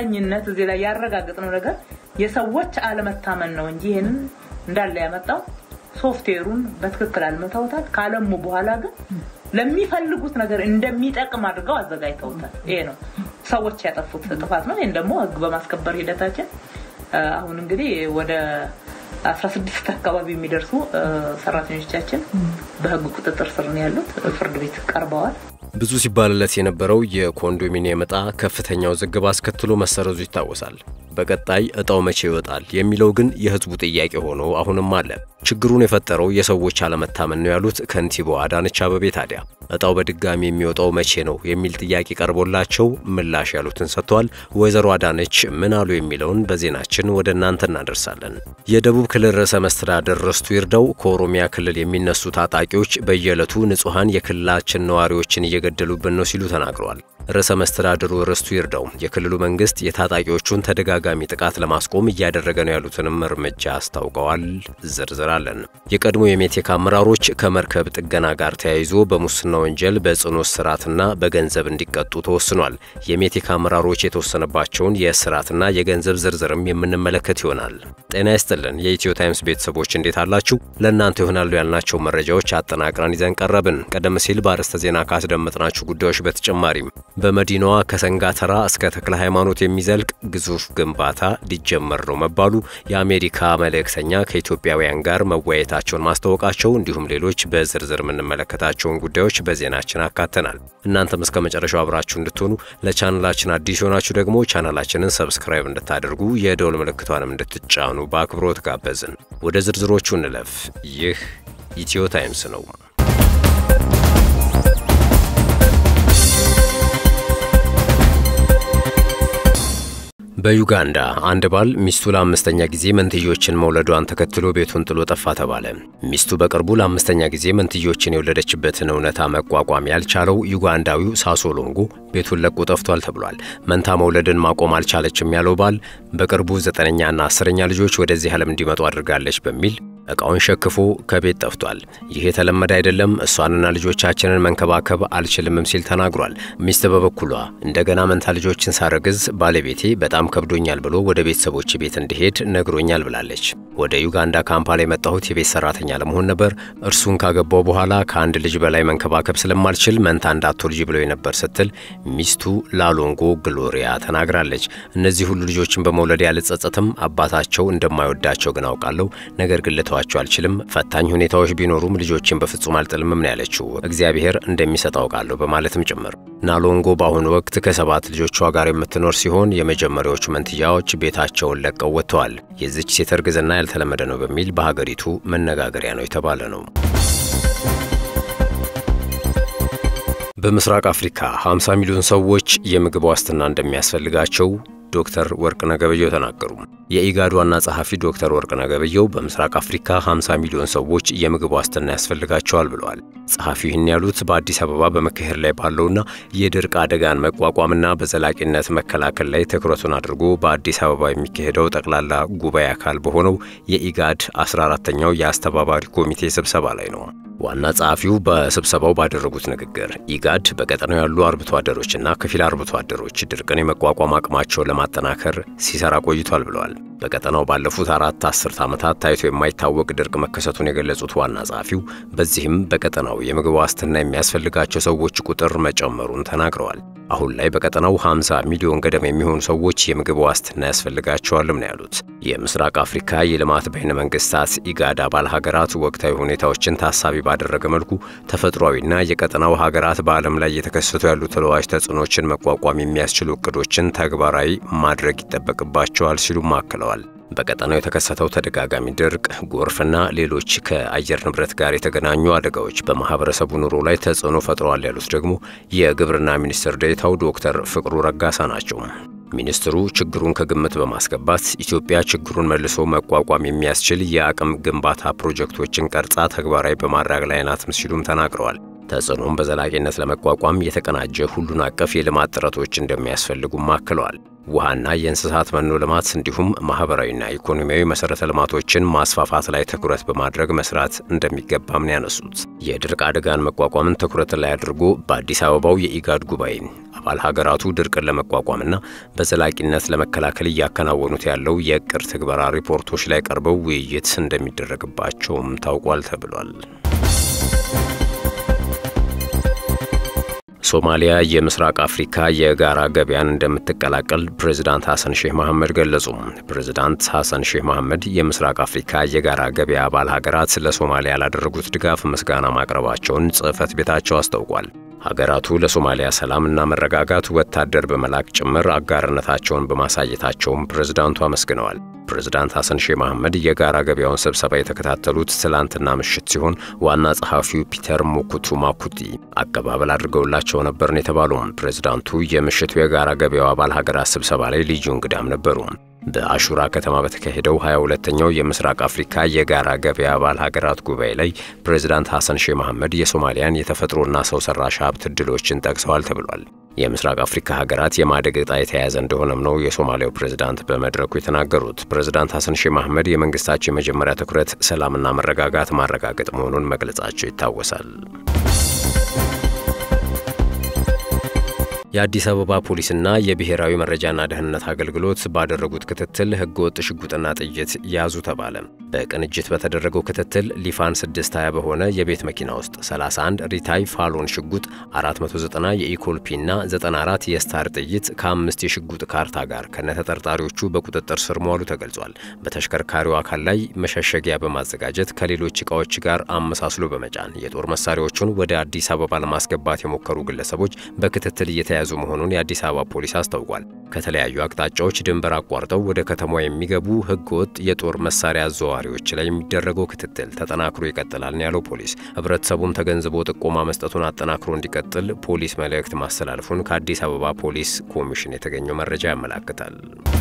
በእርግጠኝነት እዚህ ላይ ያረጋገጥነው ነገር የሰዎች አለመታመን ነው እንጂ ይህንን እንዳለ ያመጣው ሶፍትዌሩን በትክክል አልመታውታል። ካለሙ በኋላ ግን ለሚፈልጉት ነገር እንደሚጠቅም አድርገው አዘጋጅተውታል። ይሄ ነው ሰዎች ያጠፉት ጥፋት ነው። ይህን ደግሞ ህግ በማስከበር ሂደታችን አሁን እንግዲህ ወደ አስራ ስድስት አካባቢ የሚደርሱ ሰራተኞቻችን በህግ ቁጥጥር ስር ነው ያሉት፣ ፍርድ ቤት ቀርበዋል። ብዙ ሲባልለት የነበረው የኮንዶሚኒየም ዕጣ ከፍተኛ ውዝግብ አስከትሎ መሰረዙ ይታወሳል። በቀጣይ ዕጣው መቼ ይወጣል የሚለው ግን የህዝቡ ጥያቄ ሆኖ አሁንም አለ። ችግሩን የፈጠረው የሰዎች አለመታመን ነው ያሉት ከንቲባዋ አዳነች አበቤ ታዲያ ዕጣው በድጋሚ የሚወጣው መቼ ነው የሚል ጥያቄ ቀርቦላቸው ምላሽ ያሉትን ሰጥተዋል። ወይዘሮ አዳነች ምን አሉ የሚለውን በዜናችን ወደ እናንተ እናደርሳለን። የደቡብ ክልል ርዕሰ መስተዳደር ርስቱ ይርዳው ከኦሮሚያ ክልል የሚነሱ ታጣቂዎች በየዕለቱ ንጹሐን የክልላችን ነዋሪዎችን እየገደሉብን ነው ሲሉ ተናግረዋል። ርዕሰ መስተዳድሩ ርስቱ ይርዳው የክልሉ መንግስት የታጣቂዎቹን ተደጋጋሚ ጥቃት ለማስቆም እያደረገ ነው ያሉትንም እርምጃ አስታውቀዋል። ዝርዝር አለን። የቀድሞ የሜቴክ አመራሮች ከመርከብ ጥገና ጋር ተያይዞ በሙስና ወንጀል በጽኑ እስራትና በገንዘብ እንዲቀጡ ተወስኗል። የሜቴክ አመራሮች የተወሰነባቸውን የእስራትና የገንዘብ ዝርዝርም የምንመለከት ይሆናል። ጤና ይስጥልን የኢትዮ ታይምስ ቤተሰቦች እንዴት አላችሁ? ለእናንተ ይሆናሉ ያልናቸው መረጃዎች አጠናቅረን ይዘን ቀረብን። ቀደም ሲል በአርዕስተ ዜና ካስደመጥናችሁ ጉዳዮች በተጨማሪም በመዲናዋ ከሰንጋተራ እስከ ተክለ ሃይማኖት የሚዘልቅ ግዙፍ ግንባታ ሊጀመር ነው መባሉ፣ የአሜሪካ መልእክተኛ ከኢትዮጵያውያን ጋር መወያየታቸውን ማስታወቃቸው፣ እንዲሁም ሌሎች በዝርዝር የምንመለከታቸውን ጉዳዮች በዜናችን አካተናል። እናንተም እስከ መጨረሻው አብራችሁ እንድትሆኑ ለቻናላችን አዲስ የሆናችሁ ደግሞ ቻናላችንን ሰብስክራይብ እንድታደርጉ የደውል ምልክቷንም እንድትጫኑ በአክብሮት ጋበዝን። ወደ ዝርዝሮቹ እንለፍ። ይህ ኢትዮ ታይምስ ነው። በዩጋንዳ አንድ ባል ሚስቱ ለአምስተኛ ጊዜ መንትዮችን መውለዷን ተከትሎ ቤቱን ጥሎ ጠፋ ተባለ። ሚስቱ በቅርቡ ለአምስተኛ ጊዜ መንትዮችን የወለደችበትን እውነታ መቋቋም ያልቻለው ዩጋንዳዊው ሳሶሎንጎ ቤቱን ለቆ ጠፍቷል ተብሏል። መንታ መውለድን ማቆም አልቻለችም ያለው ባል በቅርቡ ዘጠነኛና አስረኛ ልጆች ወደዚህ ዓለም እንዲመጡ አድርጋለች በሚል ዕቃውን ሸክፎ ከቤት ጠፍቷል። ይህ የተለመደ አይደለም፣ እሷንና ልጆቻችንን መንከባከብ አልችልምም ሲል ተናግሯል። ሚስት በበኩሏ እንደገና መንታ ልጆችን ሳረግዝ ባለቤቴ በጣም ከብዶኛል ብሎ ወደ ቤተሰቦች ቤት እንዲሄድ ነግሮኛል ብላለች። ወደ ዩጋንዳ ካምፓላ የመጣሁት የቤት ሰራተኛ ለመሆን ነበር። እርሱን ካገባው በኋላ ከአንድ ልጅ በላይ መንከባከብ ስለማልችል መንታ እንዳትወልጂ ብለው ነበር ስትል ሚስቱ ላሎንጎ ግሎሪያ ተናግራለች። እነዚህ ሁሉ ልጆችን በመውለድ ያልጸጸትም፣ አባታቸው እንደማይወዳቸው ግን አውቃለሁ። ነገር ግን ልተዋቸው አልችልም። ፈታኝ ሁኔታዎች ቢኖሩም ልጆችን በፍጹም አልጥልምም ነው ያለችው። እግዚአብሔር እንደሚሰጥ አውቃለሁ በማለትም ጭምር። ናሎንጎ በአሁኑ ወቅት ከሰባት ልጆቿ ጋር የምትኖር ሲሆን የመጀመሪያዎቹ መንትያዎች ቤታቸውን ለቀው ወጥተዋል። የዚች ሴት እርግዝና ያልተለመደ ነው በሚል በሀገሪቱ መነጋገሪያ ነው የተባለ ነው። በምስራቅ አፍሪካ 50 ሚሊዮን ሰዎች የምግብ ዋስትና እንደሚያስፈልጋቸው ዶክተር ወርቅነህ ገበየሁ ተናገሩ። የኢጋድ ዋና ጸሐፊ ዶክተር ወርቅነህ ገበየሁ በምስራቅ አፍሪካ 50 ሚሊዮን ሰዎች የምግብ ዋስትና ያስፈልጋቸዋል ብለዋል። ጸሐፊው ይህን ያሉት በአዲስ አበባ በመካሄድ ላይ ባለውና የድርቅ አደጋን መቋቋምና በዘላቂነት መከላከል ላይ ትኩረቱን አድርጎ በአዲስ አበባ የሚካሄደው ጠቅላላ ጉባኤ አካል በሆነው የኢጋድ 14ተኛው የአስተባባሪ ኮሚቴ ስብሰባ ላይ ነው። ዋና ጸሐፊው በስብሰባው ባደረጉት ንግግር ኢጋድ በቀጠናው ያሉ አርብቶ አደሮችና ከፊል አርብቶ አደሮች ድርቅን የመቋቋም አቅማቸውን ለማጠናከር ሲሰራ ቆይቷል ብለዋል። በቀጠናው ባለፉት አራት አስርት ዓመታት ታይቶ የማይታወቅ ድርቅ መከሰቱን የገለጹት ዋና ጸሐፊው በዚህም በቀጠናው የምግብ ዋስትና የሚያስፈልጋቸው ሰዎች ቁጥር መጨመሩን ተናግረዋል። አሁን ላይ በቀጠናው 50 ሚሊዮን ገደማ የሚሆኑ ሰዎች የምግብ ዋስትና ያስፈልጋቸዋልም ነው ያሉት። የምስራቅ አፍሪካ የልማት በይነ መንግስታት ኢጋድ አባል ሀገራት ወቅታዊ ሁኔታዎችን ታሳቢ ባደረገ መልኩ ተፈጥሯዊና የቀጠናው ሀገራት በዓለም ላይ የተከሰቱ ያሉ ተለዋጭ ተጽዕኖችን መቋቋም የሚያስችሉ እቅዶችን ተግባራዊ ማድረግ ይጠበቅባቸዋል ሲሉም አክለዋል። በቀጠናው የተከሰተው ተደጋጋሚ ድርቅ፣ ጎርፍና ሌሎች ከአየር ንብረት ጋር የተገናኙ አደጋዎች በማህበረሰቡ ኑሮ ላይ ተጽዕኖ ፈጥረዋል ያሉት ደግሞ የግብርና ሚኒስትር ዴኤታው ዶክተር ፍቅሩ ረጋሳ ናቸው። ሚኒስትሩ ችግሩን ከግምት በማስገባት ኢትዮጵያ ችግሩን መልሶ መቋቋም የሚያስችል የአቅም ግንባታ ፕሮጀክቶችን ቀርጻ ተግባራዊ በማድረግ ላይ ናትም ሲሉም ተናግረዋል። ተጽዕኖም በዘላቂነት ለመቋቋም የተቀናጀ ሁሉን አቀፍ የልማት ጥረቶች እንደሚያስፈልጉም አክለዋል። ውሃና የእንስሳት መኖ ልማት እንዲሁም ማህበራዊና ኢኮኖሚያዊ መሰረተ ልማቶችን ማስፋፋት ላይ ትኩረት በማድረግ መስራት እንደሚገባም ነው ያነሱት። የድርቅ አደጋን መቋቋምን ትኩረት ላይ አድርጎ በአዲስ አበባው የኢጋድ ጉባኤ አባል ሀገራቱ ድርቅን ለመቋቋምና በዘላቂነት ለመከላከል እያከናወኑት ያለው የእቅድ ትግበራ ሪፖርቶች ላይ ቀርበው ውይይት እንደሚደረግባቸውም ታውቋል ተብሏል። ሶማሊያ የምስራቅ አፍሪካ የጋራ ገበያን እንደምትቀላቀል ፕሬዚዳንት ሐሰን ሼህ መሐመድ ገለጹ። ፕሬዚዳንት ሐሰን ሼህ መሐመድ የምስራቅ አፍሪካ የጋራ ገበያ አባል ሀገራት ለሶማሊያ ላደረጉት ድጋፍ ምስጋና ማቅረባቸውን ጽሕፈት ቤታቸው አስታውቋል። ሀገራቱ ለሶማሊያ ሰላምና መረጋጋት ወታደር በመላክ ጭምር አጋርነታቸውን በማሳየታቸውም ፕሬዝዳንቱ አመስግነዋል። ፕሬዝዳንት ሐሰን ሼህ መሐመድ የጋራ ገበያውን ስብሰባ የተከታተሉት ትላንትና ምሽት ሲሆን ዋና ጸሐፊው ፒተር ሙኩቱ ማኩቲ አቀባበል አድርገውላቸው ነበርን የተባሉም ፕሬዝዳንቱ የምሽቱ የጋራ ገበያው አባል ሀገራት ስብሰባ ላይ ልዩ እንግዳም ነበሩ። በአሹራ ከተማ በተካሄደው 22ኛው የምስራቅ አፍሪካ የጋራ ገበያ አባል ሀገራት ጉባኤ ላይ ፕሬዝዳንት ሐሰን ሼህ መሐመድ የሶማሊያን የተፈጥሮና ሰው ሰራሽ ሀብት ዕድሎችን ጠቅሰዋል ተብሏል። የምስራቅ አፍሪካ ሀገራት የማደግ ዕጣ የተያያዘ እንደሆነም ነው የሶማሊያው ፕሬዝዳንት በመድረኩ የተናገሩት። ፕሬዝዳንት ሐሰን ሼህ መሐመድ የመንግስታቸው የመጀመሪያ ትኩረት ሰላምና መረጋጋት ማረጋገጥ መሆኑን መግለጻቸው ይታወሳል። የአዲስ አበባ ፖሊስና የብሔራዊ መረጃና ደህንነት አገልግሎት ባደረጉት ክትትል ህገወጥ ሽጉጥና ጥይት ያዙ ተባለ። በቅንጅት በተደረገው ክትትል ሊፋን 620 በሆነ የቤት መኪና ውስጥ 31 ሪታይ ፋሎን ሽጉጥ፣ 490 የኢኮልፒና 94 የስታር ጥይት ከአምስት የሽጉጥ ካርታ ጋር ከነተጠርጣሪዎቹ በቁጥጥር ስር መዋሉ ተገልጿል። በተሽከርካሪው አካል ላይ መሸሸጊያ በማዘጋጀት ከሌሎች ዕቃዎች ጋር አመሳስሎ በመጫን የጦር መሳሪያዎቹን ወደ አዲስ አበባ ለማስገባት የሞከሩ ግለሰቦች በክትትል እየተያዙ መሆኑን የአዲስ አበባ ፖሊስ አስታውቋል። ከተለያዩ አቅጣጫዎች ድንበር አቋርጠው ወደ ከተማዋ የሚገቡ ህገወጥ የጦር መሳሪያ አዘዋዋሪዎች ላይ የሚደረገው ክትትል ተጠናክሮ ይቀጥላል ነው ያለው ፖሊስ። ህብረተሰቡም ተገንዝቦ ጥቆማ መስጠቱን አጠናክሮ እንዲቀጥል ፖሊስ መልእክት ማስተላለፉን ከአዲስ አበባ ፖሊስ ኮሚሽን የተገኘው መረጃ ያመላክታል።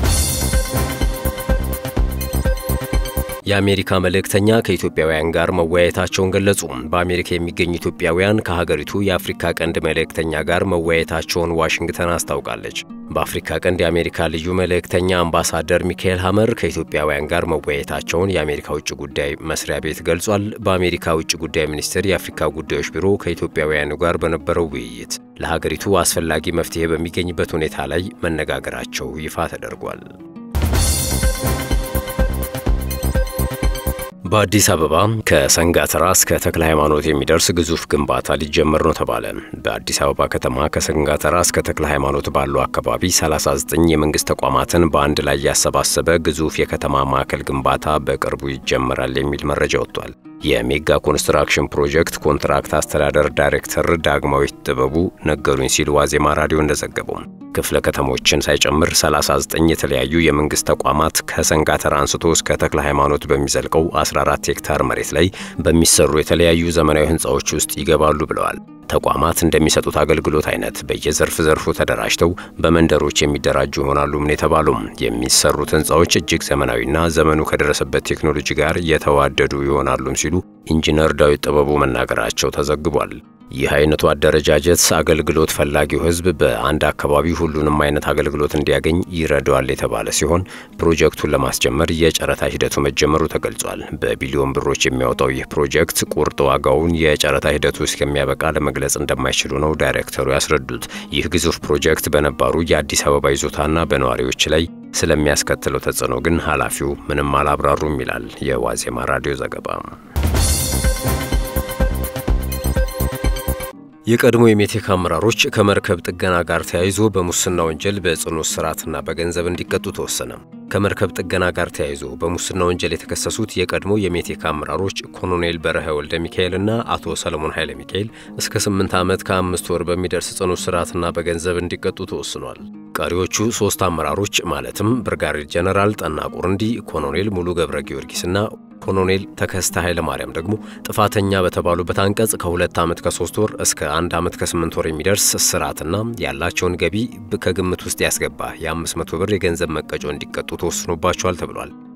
የአሜሪካ መልእክተኛ ከኢትዮጵያውያን ጋር መወያየታቸውን ገለጹ። በአሜሪካ የሚገኙ ኢትዮጵያውያን ከሀገሪቱ የአፍሪካ ቀንድ መልእክተኛ ጋር መወያየታቸውን ዋሽንግተን አስታውቃለች። በአፍሪካ ቀንድ የአሜሪካ ልዩ መልእክተኛ አምባሳደር ሚካኤል ሀመር ከኢትዮጵያውያን ጋር መወያየታቸውን የአሜሪካ ውጭ ጉዳይ መስሪያ ቤት ገልጿል። በአሜሪካ ውጭ ጉዳይ ሚኒስቴር የአፍሪካ ጉዳዮች ቢሮ ከኢትዮጵያውያኑ ጋር በነበረው ውይይት ለሀገሪቱ አስፈላጊ መፍትሄ በሚገኝበት ሁኔታ ላይ መነጋገራቸው ይፋ ተደርጓል። በአዲስ አበባ ከሰንጋተራ እስከ ተክለ ሃይማኖት የሚደርስ ግዙፍ ግንባታ ሊጀመር ነው ተባለ። በአዲስ አበባ ከተማ ከሰንጋተራ እስከ ተክለ ሃይማኖት ባለው አካባቢ 39 የመንግስት ተቋማትን በአንድ ላይ ያሰባሰበ ግዙፍ የከተማ ማዕከል ግንባታ በቅርቡ ይጀመራል የሚል መረጃ ወጥቷል። የሜጋ ኮንስትራክሽን ፕሮጀክት ኮንትራክት አስተዳደር ዳይሬክተር ዳግማዊት ጥበቡ ነገሩኝ ሲል ዋዜማ ራዲዮ እንደዘገበው ክፍለ ከተሞችን ሳይጨምር 39 የተለያዩ የመንግስት ተቋማት ከሰንጋተራ አንስቶ እስከ ተክለ ሃይማኖት በሚዘልቀው 14 ሄክታር መሬት ላይ በሚሰሩ የተለያዩ ዘመናዊ ህንፃዎች ውስጥ ይገባሉ ብለዋል። ተቋማት እንደሚሰጡት አገልግሎት አይነት በየዘርፍ ዘርፉ ተደራጅተው በመንደሮች የሚደራጁ ይሆናሉ ምን የተባሉም የሚሰሩት ህንፃዎች እጅግ ዘመናዊና ዘመኑ ከደረሰበት ቴክኖሎጂ ጋር የተዋደዱ ይሆናሉም ሲሉ ኢንጂነር ዳዊት ጥበቡ መናገራቸው ተዘግቧል። ይህ አይነቱ አደረጃጀት አገልግሎት ፈላጊው ህዝብ በአንድ አካባቢ ሁሉንም አይነት አገልግሎት እንዲያገኝ ይረዳዋል የተባለ ሲሆን ፕሮጀክቱን ለማስጀመር የጨረታ ሂደቱ መጀመሩ ተገልጿል። በቢሊዮን ብሮች የሚያወጣው ይህ ፕሮጀክት ቁርጥ ዋጋውን የጨረታ ሂደቱ እስከሚያበቃ ለመግለጽ እንደማይችሉ ነው ዳይሬክተሩ ያስረዱት። ይህ ግዙፍ ፕሮጀክት በነባሩ የአዲስ አበባ ይዞታና በነዋሪዎች ላይ ስለሚያስከትለው ተጽዕኖ ግን ኃላፊው ምንም አላብራሩም ይላል የዋዜማ ራዲዮ ዘገባ። የቀድሞ የሜቴክ አመራሮች ከመርከብ ጥገና ጋር ተያይዞ በሙስና ወንጀል በጽኑ እስራትና በገንዘብ እንዲቀጡ ተወሰነ። ከመርከብ ጥገና ጋር ተያይዞ በሙስና ወንጀል የተከሰሱት የቀድሞ የሜቴክ አመራሮች ኮሎኔል በረሀ ወልደ ሚካኤልና አቶ ሰለሞን ኃይለ ሚካኤል እስከ ስምንት ዓመት ከአምስት ወር በሚደርስ ጽኑ እስራትና በገንዘብ እንዲቀጡ ተወስኗል። ቀሪዎቹ ሶስት አመራሮች ማለትም ብርጋዴር ጀነራል ጠና ቁርንዲ፣ ኮሎኔል ሙሉ ገብረ ጊዮርጊስና ኮሎኔል ተከስተ ኃይለ ማርያም ደግሞ ጥፋተኛ በተባሉበት አንቀጽ ከሁለት ዓመት ከሶስት ወር እስከ አንድ ዓመት ከስምንት ወር የሚደርስ እስራትና ያላቸውን ገቢ ከግምት ውስጥ ያስገባ የ500 ብር የገንዘብ መቀጮ እንዲቀጡ ተወስኖባቸዋል ተብሏል።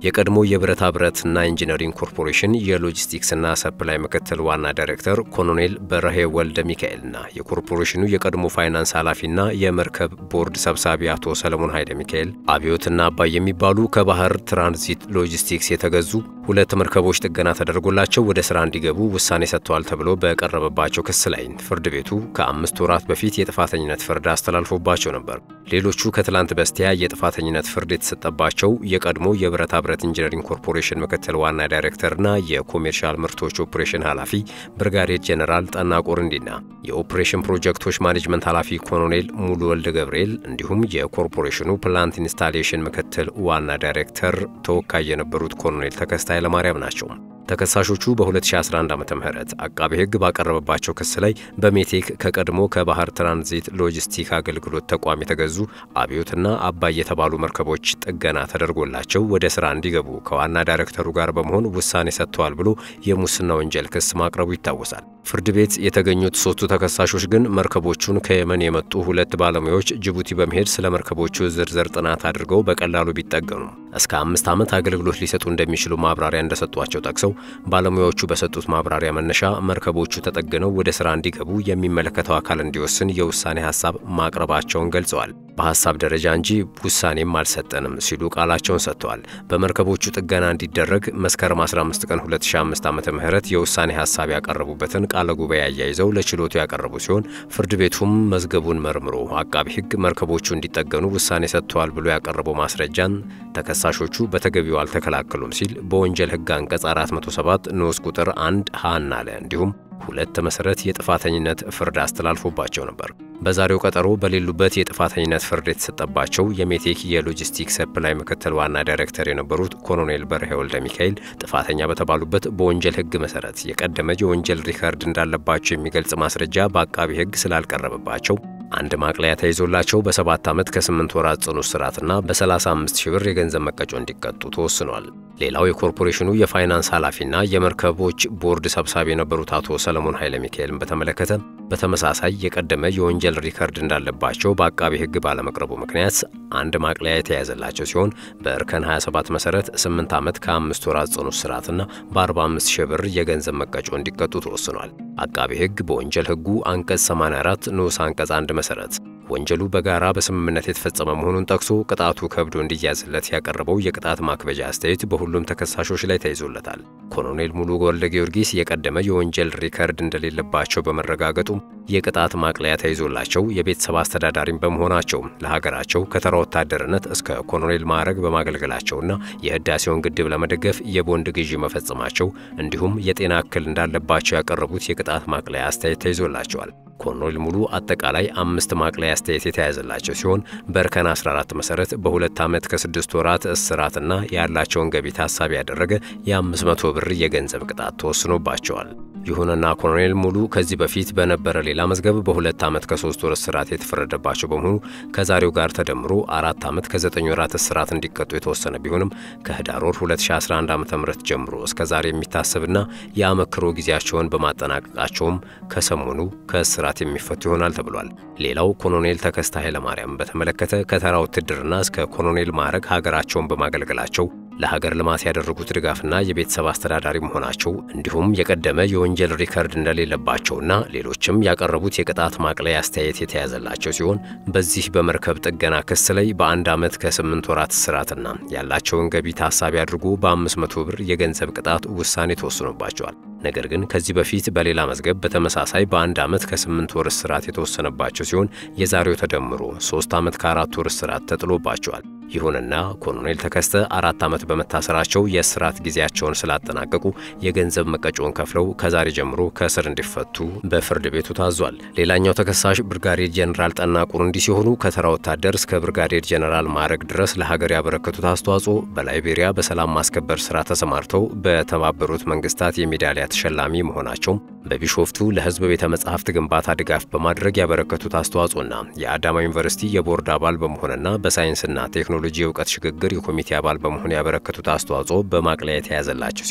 የቀድሞ የብረታ ብረትና ኢንጂነሪንግ ኮርፖሬሽን የሎጂስቲክስና ሰፕላይ ምክትል ዋና ዳይሬክተር ኮሎኔል በረሄ ወልደ ሚካኤልና የኮርፖሬሽኑ የቀድሞ ፋይናንስ ኃላፊና የመርከብ ቦርድ ሰብሳቢ አቶ ሰለሞን ኃይለ ሚካኤል አብዮትና አባይ የሚባሉ ከባህር ትራንዚት ሎጂስቲክስ የተገዙ ሁለት መርከቦች ጥገና ተደርጎላቸው ወደ ስራ እንዲገቡ ውሳኔ ሰጥተዋል ተብሎ በቀረበባቸው ክስ ላይ ፍርድ ቤቱ ከአምስት ወራት በፊት የጥፋተኝነት ፍርድ አስተላልፎባቸው ነበር። ሌሎቹ ከትላንት በስቲያ የጥፋተኝነት ፍርድ የተሰጠባቸው የቀድሞ የብረታ ብረት ኢንጂነሪንግ ኮርፖሬሽን ምክትል ዋና ዳይሬክተርና የኮሜርሻል ምርቶች ኦፕሬሽን ኃላፊ ብርጋዴር ጄኔራል ጠና ቆርንዲና የኦፕሬሽን ፕሮጀክቶች ማኔጅመንት ኃላፊ ኮሎኔል ሙሉ ወልደ ገብርኤል እንዲሁም የኮርፖሬሽኑ ፕላንት ኢንስታሌሽን ምክትል ዋና ዳይሬክተር ተወካይ የነበሩት ኮሎኔል ተከስታ ኃይለማርያም ናቸው። ተከሳሾቹ በ2011 ዓ ም አቃቤ ሕግ ባቀረበባቸው ክስ ላይ በሜቴክ ከቀድሞ ከባህር ትራንዚት ሎጂስቲክ አገልግሎት ተቋም የተገዙ አብዮትና አባይ የተባሉ መርከቦች ጥገና ተደርጎላቸው ወደ ስራ እንዲገቡ ከዋና ዳይሬክተሩ ጋር በመሆን ውሳኔ ሰጥተዋል ብሎ የሙስና ወንጀል ክስ ማቅረቡ ይታወሳል። ፍርድ ቤት የተገኙት ሶስቱ ተከሳሾች ግን መርከቦቹን ከየመን የመጡ ሁለት ባለሙያዎች ጅቡቲ በመሄድ ስለ መርከቦቹ ዝርዝር ጥናት አድርገው በቀላሉ ቢጠገኑም እስከ አምስት ዓመት አገልግሎት ሊሰጡ እንደሚችሉ ማብራሪያ እንደሰጧቸው ጠቅሰው ባለሙያዎቹ በሰጡት ማብራሪያ መነሻ መርከቦቹ ተጠግነው ወደ ስራ እንዲገቡ የሚመለከተው አካል እንዲወስን የውሳኔ ሀሳብ ማቅረባቸውን ገልጸዋል። በሀሳብ ደረጃ እንጂ ውሳኔም አልሰጠንም ሲሉ ቃላቸውን ሰጥተዋል። በመርከቦቹ ጥገና እንዲደረግ መስከረም 15 ቀን 2005 ዓ ም የውሳኔ ሀሳብ ያቀረቡበትን ቃለ ጉባኤ አያይዘው ለችሎቱ ያቀረቡ ሲሆን ፍርድ ቤቱም መዝገቡን መርምሮ አቃቢ ሕግ መርከቦቹ እንዲጠገኑ ውሳኔ ሰጥተዋል ብሎ ያቀረበው ማስረጃን ተከሳሾቹ በተገቢው አልተከላከሉም ሲል በወንጀል ሕግ አንቀጽ 407 ንዑስ ቁጥር 1 ሀና ለ እንዲሁም ሁለት መሰረት የጥፋተኝነት ፍርድ አስተላልፎባቸው ነበር። በዛሬው ቀጠሮ በሌሉበት የጥፋተኝነት ፍርድ የተሰጠባቸው የሜቴክ የሎጂስቲክ ሰፕላይ ምክትል ዋና ዳይሬክተር የነበሩት ኮሎኔል በርሄ ወልደ ሚካኤል ጥፋተኛ በተባሉበት በወንጀል ሕግ መሰረት የቀደመ የወንጀል ሪከርድ እንዳለባቸው የሚገልጽ ማስረጃ በአቃቢ ሕግ ስላልቀረበባቸው አንድ ማቅለያ ተይዞላቸው በሰባት ዓመት ከስምንት ወራት ጽኑ እስራትና በ35 ሺህ ብር የገንዘብ መቀጮ እንዲቀጡ ተወስኗል። ሌላው የኮርፖሬሽኑ የፋይናንስ ኃላፊና የመርከቦች ቦርድ ሰብሳቢ የነበሩት አቶ ሰለሞን ኃይለ ሚካኤልን በተመለከተ በተመሳሳይ የቀደመ የወንጀል ሪከርድ እንዳለባቸው በአቃቢ ሕግ ባለመቅረቡ ምክንያት አንድ ማቅለያ የተያዘላቸው ሲሆን በእርከን 27 መሰረት 8 ዓመት ከአምስት ወራት ጽኑ እስራትና በ45 ሺህ ብር የገንዘብ መቀጮ እንዲቀጡ ተወስኗል። አቃቢ ሕግ በወንጀል ሕጉ አንቀጽ 84 ንዑስ አንቀጽ 1 መሰረት ወንጀሉ በጋራ በስምምነት የተፈጸመ መሆኑን ጠቅሶ ቅጣቱ ከብዶ እንዲያዝለት ያቀረበው የቅጣት ማክበጃ አስተያየት በሁሉም ተከሳሾች ላይ ተይዞለታል። ኮሎኔል ሙሉ ወልደ ጊዮርጊስ የቀደመ የወንጀል ሪከርድ እንደሌለባቸው በመረጋገጡ የቅጣት ማቅለያ ተይዞላቸው የቤተሰብ አስተዳዳሪም በመሆናቸው ለሀገራቸው ከተራ ወታደርነት እስከ ኮሎኔል ማዕረግ በማገልገላቸውና የህዳሴውን ግድብ ለመደገፍ የቦንድ ግዢ መፈጸማቸው እንዲሁም የጤና እክል እንዳለባቸው ያቀረቡት የቅጣት ማቅለያ አስተያየት ተይዞላቸዋል። ኮሎኔል ሙሉ አጠቃላይ አምስት ማቅለያ አስተያየት የተያዘላቸው ሲሆን በእርከን 14 መሰረት በሁለት ዓመት ከስድስት ወራት እስራትና ያላቸውን ገቢ ታሳቢ ያደረገ የ500 ብር የገንዘብ ቅጣት ተወስኖባቸዋል። ይሁንና ኮሎኔል ሙሉ ከዚህ በፊት በነበረ ሌላ መዝገብ በሁለት ዓመት ከሶስት ወር እስራት የተፈረደባቸው በመሆኑ ከዛሬው ጋር ተደምሮ አራት ዓመት ከዘጠኝ ወራት እስራት እንዲቀጡ የተወሰነ ቢሆንም ከህዳር ወር 2011 ዓ ም ጀምሮ እስከ ዛሬ የሚታሰብና የአመክሮ ጊዜያቸውን በማጠናቀቃቸውም ከሰሞኑ ከእስራት የሚፈቱ ይሆናል ተብሏል። ሌላው ኮሎኔል ተከስተ ኃይለማርያም በተመለከተ ከተራ ውትድርና እስከ ኮሎኔል ማዕረግ ሀገራቸውን በማገልገላቸው ለሀገር ልማት ያደረጉት ድጋፍና የቤተሰብ አስተዳዳሪ መሆናቸው እንዲሁም የቀደመ የወንጀል ሪከርድ እንደሌለባቸውና ሌሎችም ያቀረቡት የቅጣት ማቅለያ አስተያየት የተያዘላቸው ሲሆን በዚህ በመርከብ ጥገና ክስ ላይ በአንድ ዓመት ከስምንት ወራት እስራትና ያላቸውን ገቢ ታሳቢ አድርጎ በ500 ብር የገንዘብ ቅጣት ውሳኔ ተወስኖባቸዋል። ነገር ግን ከዚህ በፊት በሌላ መዝገብ በተመሳሳይ በአንድ ዓመት ከስምንት ወር እስራት የተወሰነባቸው ሲሆን የዛሬው ተደምሮ ሶስት ዓመት ከአራት ወር እስራት ተጥሎባቸዋል። ይሁንና ኮሎኔል ተከስተ አራት ዓመት በመታሰራቸው የእስራት ጊዜያቸውን ስላጠናቀቁ የገንዘብ መቀጮውን ከፍለው ከዛሬ ጀምሮ ከእስር እንዲፈቱ በፍርድ ቤቱ ታዟል። ሌላኛው ተከሳሽ ብርጋዴር ጄኔራል ጠና ቁሩንዲ ሲሆኑ ከተራ ወታደር እስከ ብርጋዴር ጄኔራል ማዕረግ ድረስ ለሀገር ያበረከቱት አስተዋጽኦ በላይቤሪያ በሰላም ማስከበር ስራ ተሰማርተው በተባበሩት መንግስታት የሜዳሊያ ተሸላሚ መሆናቸውም በቢሾፍቱ ለሕዝብ ቤተ መጻሕፍት ግንባታ ድጋፍ በማድረግ ያበረከቱት አስተዋጽኦና የአዳማ ዩኒቨርሲቲ የቦርድ አባል በመሆንና በሳይንስና ቴክኖሎጂ የእውቀት ሽግግር የኮሚቴ አባል በመሆን ያበረከቱት አስተዋጽኦ በማቅለያ የተያዘላቸው ሲሆን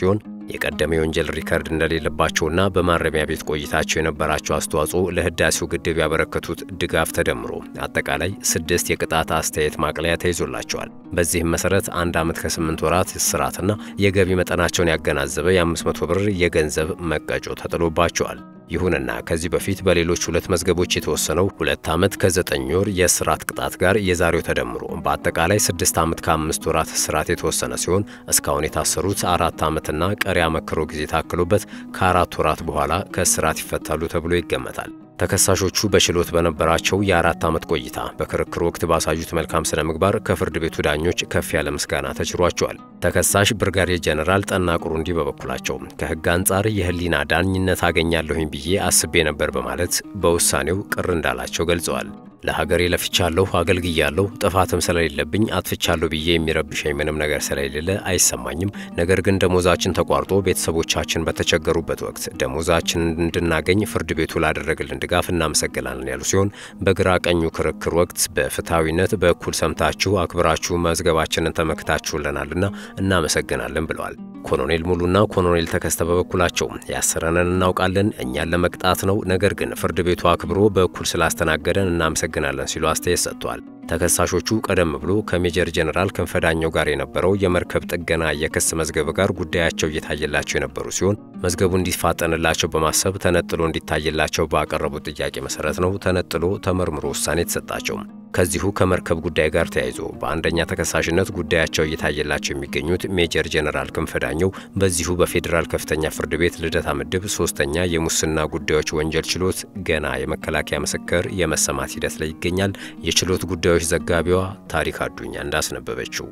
የቀደመ የወንጀል ሪከርድ እንደሌለባቸውና በማረሚያ ቤት ቆይታቸው የነበራቸው አስተዋጽኦ ለህዳሴው ግድብ ያበረከቱት ድጋፍ ተደምሮ አጠቃላይ ስድስት የቅጣት አስተያየት ማቅለያ ተይዞላቸዋል። በዚህም መሰረት አንድ ዓመት ከስምንት ወራት እስራትና የገቢ መጠናቸውን ያገናዘበ የ500 ብር የገንዘብ መቀጮ ተጥሎባቸዋል። ይሁንና ከዚህ በፊት በሌሎች ሁለት መዝገቦች የተወሰነው ሁለት ዓመት ከዘጠኝ ወር የእስራት ቅጣት ጋር የዛሬው ተደምሮ በአጠቃላይ ስድስት ዓመት ከአምስት ወራት እስራት የተወሰነ ሲሆን እስካሁን የታሰሩት አራት ዓመትና ቀሪ አመክሮ ጊዜ ታክሎበት ከአራት ወራት በኋላ ከእስራት ይፈታሉ ተብሎ ይገመታል። ተከሳሾቹ በችሎት በነበራቸው የአራት ዓመት ቆይታ በክርክር ወቅት ባሳዩት መልካም ስነ ምግባር ከፍርድ ቤቱ ዳኞች ከፍ ያለ ምስጋና ተችሯቸዋል። ተከሳሽ ብርጋዴር ጀነራል ጠና ቁሩንዲ በበኩላቸው ከሕግ አንጻር የህሊና ዳኝነት አገኛለሁኝ ብዬ አስቤ ነበር በማለት በውሳኔው ቅር እንዳላቸው ገልጸዋል። ለሀገሬ ለፍቻለሁ፣ አገልግያለሁ። ጥፋትም ስለሌለብኝ አጥፍቻለሁ ብዬ የሚረብሸኝ ምንም ነገር ስለሌለ አይሰማኝም። ነገር ግን ደሞዛችን ተቋርጦ ቤተሰቦቻችን በተቸገሩበት ወቅት ደሞዛችን እንድናገኝ ፍርድ ቤቱ ላደረገልን ድጋፍ እናመሰግናለን ያሉ ሲሆን በግራ ቀኙ ክርክር ወቅት በፍትሐዊነት በእኩል ሰምታችሁ አክብራችሁ መዝገባችንን ተመክታችሁልናልና እናመሰግናለን ብለዋል። ኮሎኔል ሙሉና ኮሎኔል ተከስተ በበኩላቸው ያሰረንን እናውቃለን፣ እኛን ለመቅጣት ነው። ነገር ግን ፍርድ ቤቱ አክብሮ በእኩል ስላስተናገደን እናመሰግናለን ሲሉ አስተያየት ሰጥተዋል። ተከሳሾቹ ቀደም ብሎ ከሜጀር ጀነራል ክንፈዳኘው ጋር የነበረው የመርከብ ጥገና የክስ መዝገብ ጋር ጉዳያቸው እየታየላቸው የነበሩ ሲሆን መዝገቡ እንዲፋጠንላቸው በማሰብ ተነጥሎ እንዲታይላቸው ባቀረቡት ጥያቄ መሰረት ነው ተነጥሎ ተመርምሮ ውሳኔ የተሰጣቸው። ከዚሁ ከመርከብ ጉዳይ ጋር ተያይዞ በአንደኛ ተከሳሽነት ጉዳያቸው እየታየላቸው የሚገኙት ሜጀር ጀነራል ክንፈዳኘው በዚሁ በፌዴራል ከፍተኛ ፍርድ ቤት ልደታ ምድብ ሶስተኛ የሙስና ጉዳዮች ወንጀል ችሎት ገና የመከላከያ ምስክር የመሰማት ሂደት ላይ ይገኛል። የችሎት ጉዳዮች ዘጋቢዋ ታሪክ አዱኛ እንዳስነበበችው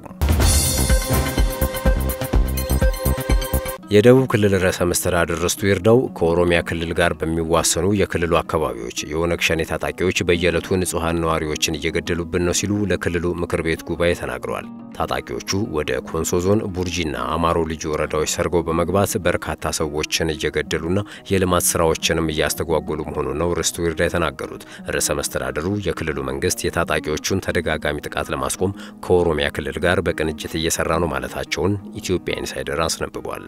የደቡብ ክልል ርዕሰ መስተዳድር ርስቱ ይርዳው ከኦሮሚያ ክልል ጋር በሚዋሰኑ የክልሉ አካባቢዎች የኦነግ ሸኔ ታጣቂዎች በየዕለቱ ንጹሐን ነዋሪዎችን እየገደሉብን ነው ሲሉ ለክልሉ ምክር ቤት ጉባኤ ተናግረዋል። ታጣቂዎቹ ወደ ኮንሶ ዞን ቡርጂና አማሮ ልዩ ወረዳዎች ሰርገው በመግባት በርካታ ሰዎችን እየገደሉና የልማት ስራዎችንም እያስተጓጎሉ መሆኑን ነው ርስቱ ይርዳ የተናገሩት። ርዕሰ መስተዳድሩ የክልሉ መንግስት የታጣቂዎቹን ተደጋጋሚ ጥቃት ለማስቆም ከኦሮሚያ ክልል ጋር በቅንጅት እየሰራ ነው ማለታቸውን ኢትዮጵያ ኢንሳይደር አስነብቧል።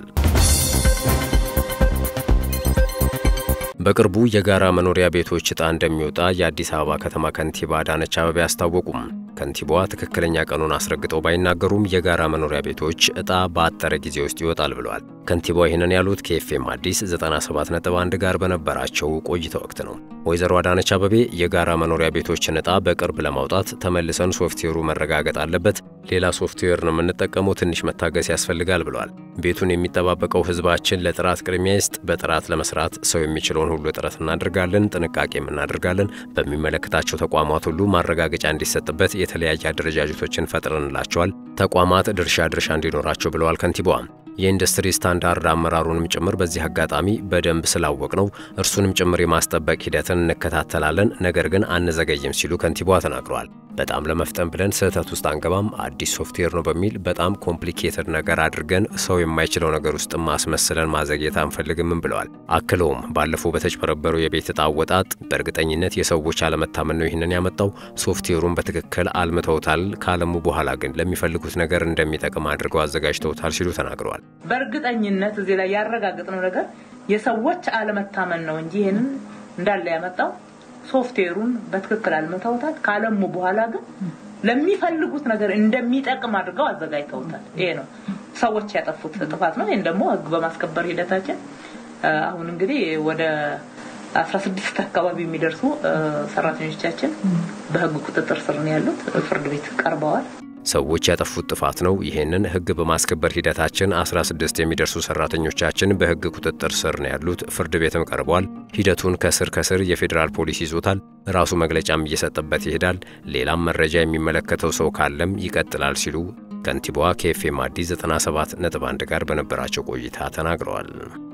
በቅርቡ የጋራ መኖሪያ ቤቶች ዕጣ እንደሚወጣ የአዲስ አበባ ከተማ ከንቲባ አዳነች አቤቤ አስታወቁም። ከንቲባዋ ትክክለኛ ቀኑን አስረግጠው ባይናገሩም የጋራ መኖሪያ ቤቶች ዕጣ በአጠረ ጊዜ ውስጥ ይወጣል ብለዋል። ከንቲባዋ ይህንን ያሉት ከኤፍኤም አዲስ 97.1 ጋር በነበራቸው ቆይታ ወቅት ነው። ወይዘሮ አዳነች አቤቤ የጋራ መኖሪያ ቤቶችን ዕጣ በቅርብ ለማውጣት ተመልሰን ሶፍትዌሩ መረጋገጥ አለበት፣ ሌላ ሶፍትዌር ነው የምንጠቀመው፣ ትንሽ መታገስ ያስፈልጋል ብለዋል። ቤቱን የሚጠባበቀው ህዝባችን ለጥራት ቅድሚያ ይስጥ። በጥራት ለመስራት ሰው የሚችለውን ሁሉ ጥረት እናደርጋለን፣ ጥንቃቄም እናደርጋለን። በሚመለከታቸው ተቋማት ሁሉ ማረጋገጫ እንዲሰጥበት የተለያየ አደረጃጀቶችን ፈጥረንላቸዋል። ተቋማት ድርሻ ድርሻ እንዲኖራቸው ብለዋል ከንቲባዋ። የኢንዱስትሪ ስታንዳርድ አመራሩንም ጭምር በዚህ አጋጣሚ በደንብ ስላወቅ ነው እርሱንም ጭምር የማስጠበቅ ሂደትን እንከታተላለን፣ ነገር ግን አንዘገይም ሲሉ ከንቲባዋ ተናግረዋል። በጣም ለመፍጠን ብለን ስህተት ውስጥ አንገባም፣ አዲስ ሶፍትዌር ነው በሚል በጣም ኮምፕሊኬትድ ነገር አድርገን ሰው የማይችለው ነገር ውስጥ ማስመስለን ማዘግየት አንፈልግምም ብለዋል። አክለውም ባለፈው በተጭበረበረው የቤት ዕጣ አወጣጥ በእርግጠኝነት የሰዎች አለመታመን ነው ይህንን ያመጣው። ሶፍትዌሩን በትክክል አልምተውታል። ካለሙ በኋላ ግን ለሚፈልጉት ነገር እንደሚጠቅም አድርገው አዘጋጅተውታል ሲሉ ተናግረዋል። በእርግጠኝነት እዚህ ላይ ያረጋግጥነው ነገር የሰዎች አለመታመን ነው እንጂ ይህንን እንዳለ ያመጣው ሶፍትዌሩን በትክክል አልምተውታል። ካለሙ በኋላ ግን ለሚፈልጉት ነገር እንደሚጠቅም አድርገው አዘጋጅተውታል። ይሄ ነው ሰዎች ያጠፉት ጥፋት ነው። ይህን ደግሞ ሕግ በማስከበር ሂደታችን አሁን እንግዲህ ወደ አስራ ስድስት አካባቢ የሚደርሱ ሰራተኞቻችን በሕግ ቁጥጥር ስር ነው ያሉት። ፍርድ ቤት ቀርበዋል። ሰዎች ያጠፉት ጥፋት ነው። ይህንን ህግ በማስከበር ሂደታችን 16 የሚደርሱ ሰራተኞቻችን በህግ ቁጥጥር ስር ነው ያሉት። ፍርድ ቤትም ቀርበዋል። ሂደቱን ከስር ከስር የፌዴራል ፖሊስ ይዞታል። ራሱ መግለጫም እየሰጠበት ይሄዳል። ሌላም መረጃ የሚመለከተው ሰው ካለም ይቀጥላል ሲሉ ከንቲባዋ ከኤፍኤም አዲስ 97.1 ጋር በነበራቸው ቆይታ ተናግረዋል።